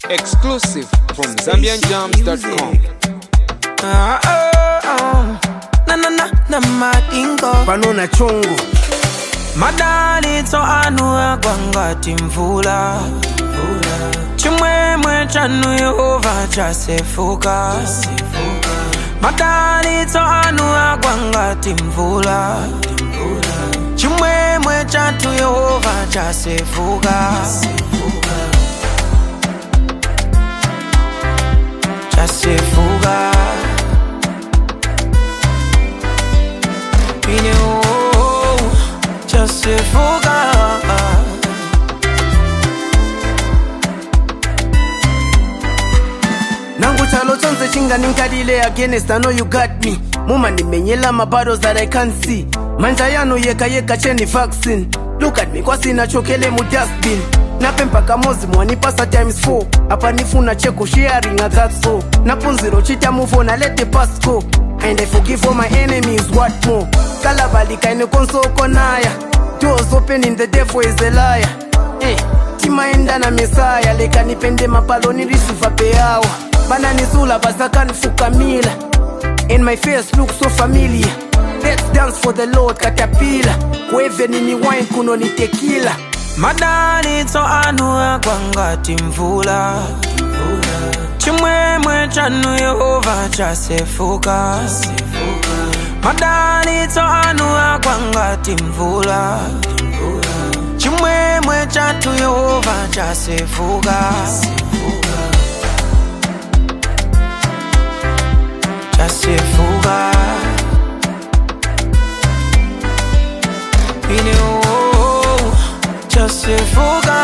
Exclusive from ZambianJams.com. Ah, ah, ah. Na na na na madingo pano na chungu madalitso anu agwangati mvula chimwemwe chanu yehova chasefuka madalitso anu agwangati mvula chimwemwe chatu yehova chasefuka chasefuka ine oh, chasefuka nangu chalo chonse chinganinkalile against i know you got me mumandimenyela mabattles that i can't see manja yanu yeka yeka cheni vaccine look at me kwasina chokele mu dustbin napempa kamozi mwanipasa times 4 apa nifuna cheko sharing a that's so napunziro chita move on I let the past go and i forgive all my enemies what more kalabalika ine konsoko naya doors opening the devil is a liar eh, timaenda na mesaya leka nipende mapalo nilisifa peyawa bananisula basakanifukamila and my face look so familiar let's dance for the lord katapila kuevenini wine kuno ni tekila madalitso anu agwangati mvula chimwemwe chanu yehova chasefuka madalitso anu agwangati mvula chimwemwe chatu yehova chasefuka chasefuka ine oh, chasefuka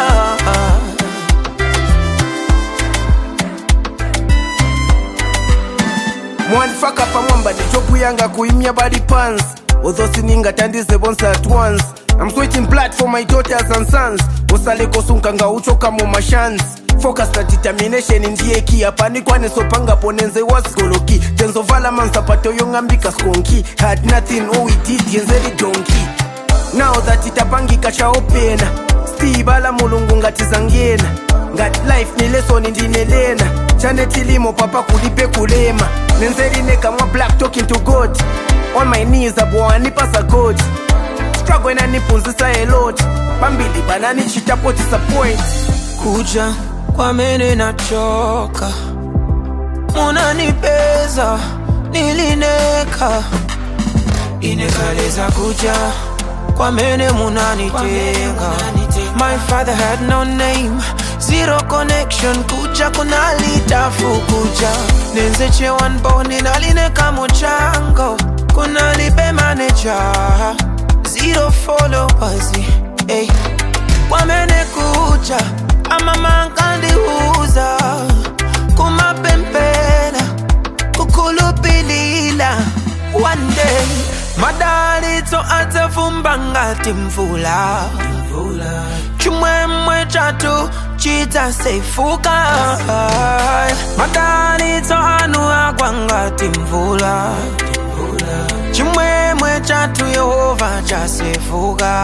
mwanifaka pamwamba nichopu yanga kuimya body pants although siningatandize bonse at once i'm switching blood for my daughters and sons usalekosunganga uchoka mu mashans focus na determination ndiye ki apanikwanisobanga ponenze wasigoloki tenzovala mansapato yong'ambika skonki had nothing all we did yenzeri donki now that itapangika chaopena stibala mulungu ngatizangena ngati life ni lesoni ndinelena chane tilimo papa kulipe kulema nenzerine kamwa black talking to god on my knees abwanipasa god struggle inanipunzisa a lot pambili bananichitapo disappoint kuja kwamene nachoka munanipeza nilineka inekaleza kuja kwamene munanitenga my father had no name zero connection kuja kunalitafu kuja nenzechewa mboni nalineka muchango kunalibe maneja zero followers hey. kwamene kuja amamankandiuza kumapempela kukhulupilila one day madalitso adzavumba ngati mvula chimwemwe chatu chidzasefuka madalitso anu agwa ngati mvula chimwemwe chatu yehova chasefuka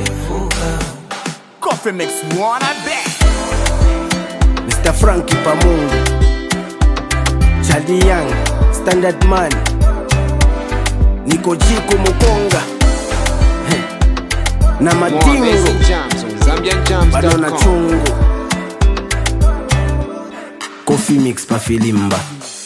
Coffee mix one, I bet. mr franki pamungu chadi young standard man niko jiko mukonga Heh. na More madingo amazing jams on bado na ZambianJams.com. chungu coffee mix pafilimba